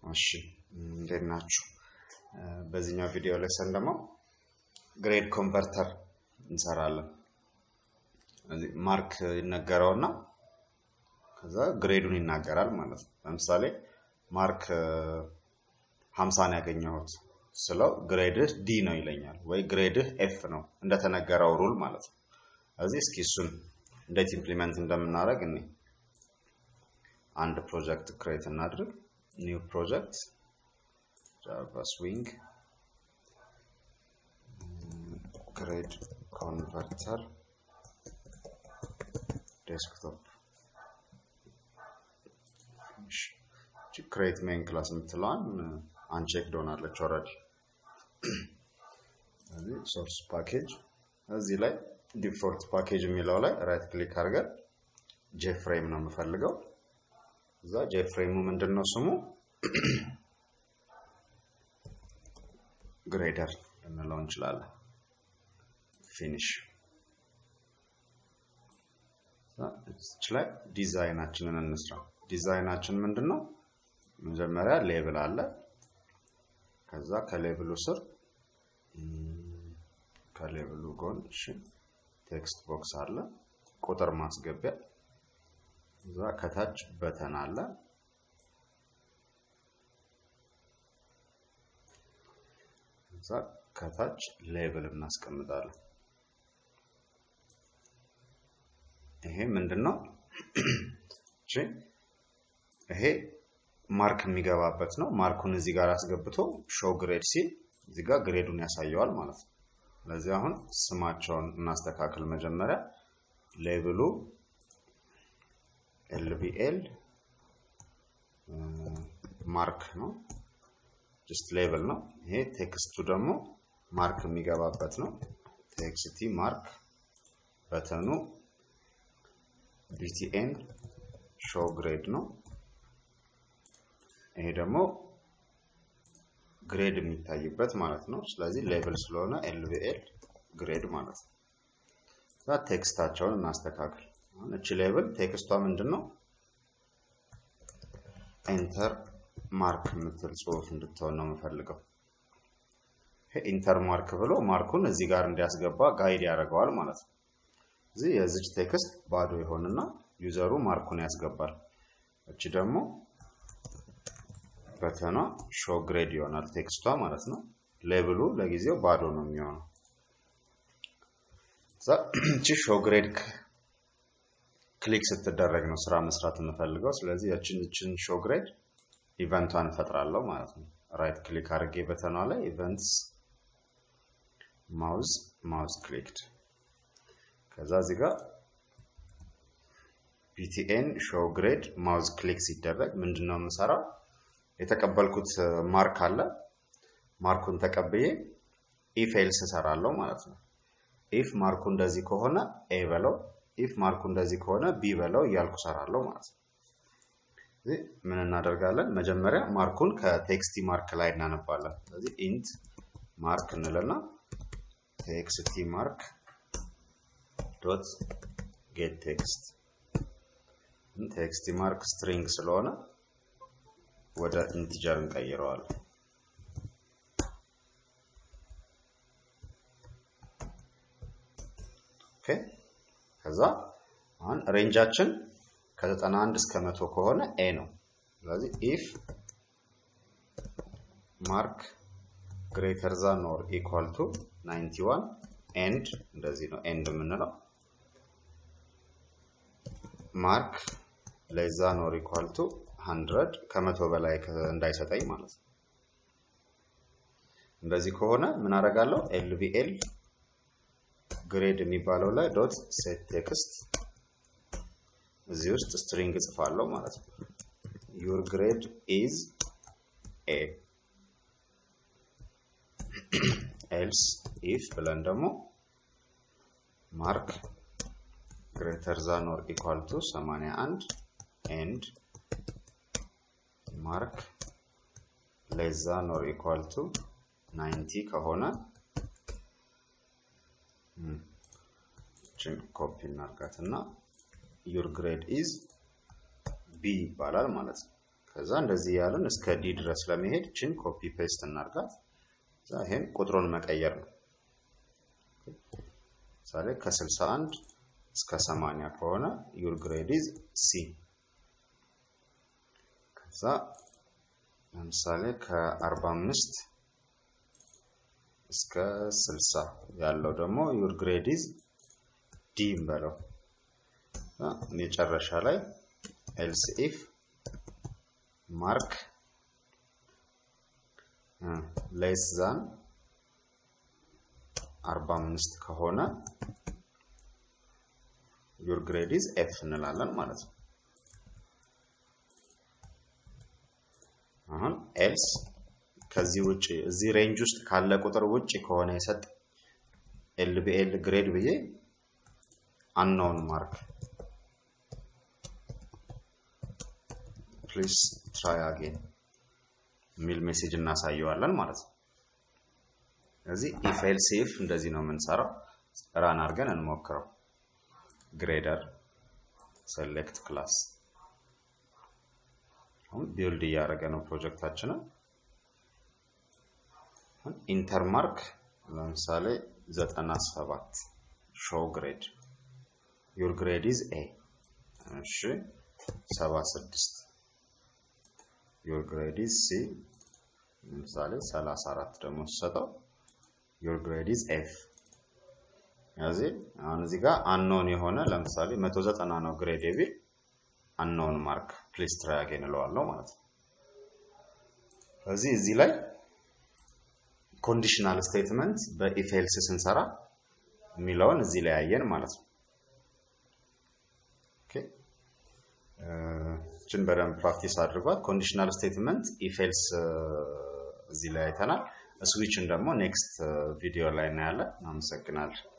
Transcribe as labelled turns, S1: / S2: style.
S1: እሺ እንዴት ናችሁ? በዚህኛው ቪዲዮ ሌሰን ደግሞ ግሬድ ኮንቨርተር እንሰራለን። እዚህ ማርክ ይነገረውና ከዛ ግሬዱን ይናገራል ማለት ነው። ለምሳሌ ማርክ ሀምሳን ያገኘሁት ስለው ግሬድህ ዲ ነው ይለኛል፣ ወይ ግሬድህ ኤፍ ነው እንደተነገረው ሩል ማለት ነው። እዚህ እስኪ እሱን እንዴት ኢምፕሊመንት እንደምናደርግ እኔ አንድ ፕሮጀክት ክሬት እናድርግ። ኒው ፕሮጀክት ጃቫ ስዊንግ ግሬድ ኮንቨርተር ዴስክቶፕ ክሬት ሜን ክላስ የምትለዋን አንቼክ ዶናለች ኦልሬዲ። እዚህ ሶርስ ፓኬጅ እዚህ ላይ ዲፎልት ፓኬጅ የሚለው ላይ ራይት ክሊክ አድርገን ጄፍሬም ነው የምፈልገው። እዛ ጄፍሬሙ ምንድን ነው ስሙ ግሬደር ልንለው እንችላለን። ፊኒሽ እች ላይ ዲዛይናችንን እንስራ። ዲዛይናችን ምንድን ነው? መጀመሪያ ሌብል አለ። ከዛ ከሌብሉ ስር ከሌብሉ ጎን እሺ ቴክስት ቦክስ አለ፣ ቁጥር ማስገቢያ። እዛ ከታች በተን አለ። እዛ ከታች ሌብል እናስቀምጣለን። ይሄ ምንድን ነው? እሺ ይሄ ማርክ የሚገባበት ነው። ማርኩን እዚህ ጋር አስገብቶ ሾው ግሬድ ሲል እዚህ ጋር ግሬዱን ያሳየዋል ማለት ነው። ስለዚህ አሁን ስማቸውን እናስተካክል። መጀመሪያ ሌብሉ ኤልቢኤል ማርክ ነው፣ ጀስት ሌብል ነው። ይሄ ቴክስቱ ደግሞ ማርክ የሚገባበት ነው። ቴክስቲ ማርክ በተኑ ቢቲኤን ሾው ግሬድ ነው። ይሄ ደግሞ ግሬድ የሚታይበት ማለት ነው። ስለዚህ ሌብል ስለሆነ ኤልቪኤል ግሬድ ማለት ነው። እዛ ቴክስታቸውን እናስተካክል። አሁን እቺ ሌብል ቴክስቷ ምንድን ነው? ኤንተር ማርክ የምትል ጽሁፍ እንድትሆን ነው የምፈልገው። ኢንተር ማርክ ብሎ ማርኩን እዚህ ጋር እንዲያስገባ ጋይድ ያደርገዋል ማለት ነው። እዚህ የዚች ቴክስት ባዶ ይሆንና ዩዘሩ ማርኩን ያስገባል። እቺ ደግሞ በተኗ ሾው ግሬድ ይሆናል ቴክስቷ ማለት ነው። ሌብሉ ለጊዜው ባዶ ነው የሚሆነው። እቺ ሾው ግሬድ ክሊክ ስትደረግ ነው ስራ መስራት የምፈልገው። ስለዚህ ያችን እችን ሾው ግሬድ ኢቨንቷን እፈጥራለሁ ማለት ነው። ራይት ክሊክ አድርጌ በተኗ ላይ ኢቨንትስ ማውዝ ማውዝ ክሊክድ ከዛ እዚህ ጋር ቢቲኤን ሾው ግሬድ ማውዝ ክሊክ ሲደረግ ምንድን ነው የምሰራው? የተቀበልኩት ማርክ አለ። ማርኩን ተቀብዬ ኢፍ ኤልስ እሰራለሁ ማለት ነው። ኢፍ ማርኩ እንደዚህ ከሆነ ኤ በለው፣ ኢፍ ማርኩ እንደዚህ ከሆነ ቢ በለው እያልኩ እሰራለሁ ማለት ነው። ምን እናደርጋለን? መጀመሪያ ማርኩን ከቴክስቲ ማርክ ላይ እናነባለን። ስለዚህ ኢንት ማርክ እንልና ቴክስቲ ማርክ ዶት ጌት ቴክስት ቴክስቲ ማርክ ስትሪንግ ስለሆነ ወደ ኢንቲጀር እንቀይረዋለን። ኦኬ ከዛ አሁን ሬንጃችን ከ91 እስከ መቶ ከሆነ ኤ ነው። ስለዚህ ኢፍ ማርክ ግሬተር ዛን ኦር ኢኳል ቱ 91 ኤንድ እንደዚህ ነው ኤንድ የምንለው ማርክ ሌዛ ኖር ኢኳል ቱ 100 ከመቶ በላይ እንዳይሰጠኝ ማለት ነው። እንደዚህ ከሆነ ምን አደርጋለሁ? ኤልቪኤል ግሬድ የሚባለው ላይ ዶት ሴት ቴክስት እዚህ ውስጥ ስትሪንግ እጽፋለሁ ማለት ነው። ዩር ግሬድ ኢዝ ኤ ኤልስ ኢፍ ብለን ደግሞ ማርክ ግሬተር ዛን ኦር ኢኳል ቱ 81 ኤንድ ማርክ ሌስ ዛን ኦር ኢኳል ቱ 90 ከሆነ ችን ኮፒ እናርጋት እና ዩር ግሬድ ኢዝ ቢ ይባላል ማለት ነው። ከዛ እንደዚህ ያለን እስከ ዲ ድረስ ለመሄድ ችን ኮፒ ፔስት እናርጋት። ከዛ ይሄን ቁጥሩን መቀየር ነው። ምሳሌ ከ61 እስከ 80 ከሆነ ዩር ግሬድ ኢዝ ሲ። ከዛ ለምሳሌ ከ45 እስከ 60 ያለው ደግሞ ዩር ግሬድ ኢዝ ዲ እንበለው። መጨረሻ ላይ ኤልስ ኢፍ ማርክ ሌስ ዛን 45 ከሆነ ዩር ግሬድ ኢዝ ኤፍ እንላለን ማለት ነው። አሁን ኤልስ ከዚህ ውጭ እዚህ ሬንጅ ውስጥ ካለ ቁጥር ውጭ ከሆነ የሰጥ ኤል ቢኤል ግሬድ ብዬ አንኖውን ማርክ ፕሊስ ትራይ አጌን የሚል ሜሴጅ እናሳየዋለን ማለት ነው። ስለዚህ ኢፍ ኤልስ ኢፍ እንደዚህ ነው የምንሰራው። ራን አድርገን እንሞክረው። ግሬደር ሴሌክት ክላስ አሁን ቢልድ እያደረገ ነው ፕሮጀክታችንን። ኢንተርማርክ ለምሳሌ 97 ሾው ግሬድ ዩር ግሬድ ኢዝ ኤ እሺ 76 ዩር ግሬድ ኢዝ ሲ ለምሳሌ 34 ደግሞ ሲሰጠው ዩር ግሬድ ኢዝ ኤፍ ስለዚህ አሁን እዚህ ጋር አንኖን የሆነ ለምሳሌ 190 ነው ግሬድ ቢል አንኖን ማርክ ፕሊስ ትራይ አጌን እለዋለሁ ማለት ነው። ስለዚህ እዚህ ላይ ኮንዲሽናል ስቴትመንት በኢፍ ኤልስ ስንሰራ የሚለውን እዚህ ላይ ያየን ማለት ነው። ኦኬ እችን በደንብ ፕራክቲስ አድርጓት። ኮንዲሽናል ስቴትመንት ኢፍ ኤልስ እዚህ ላይ አይተናል። ስዊችን ደግሞ ኔክስት ቪዲዮ ላይ እናያለን። አመሰግናለሁ።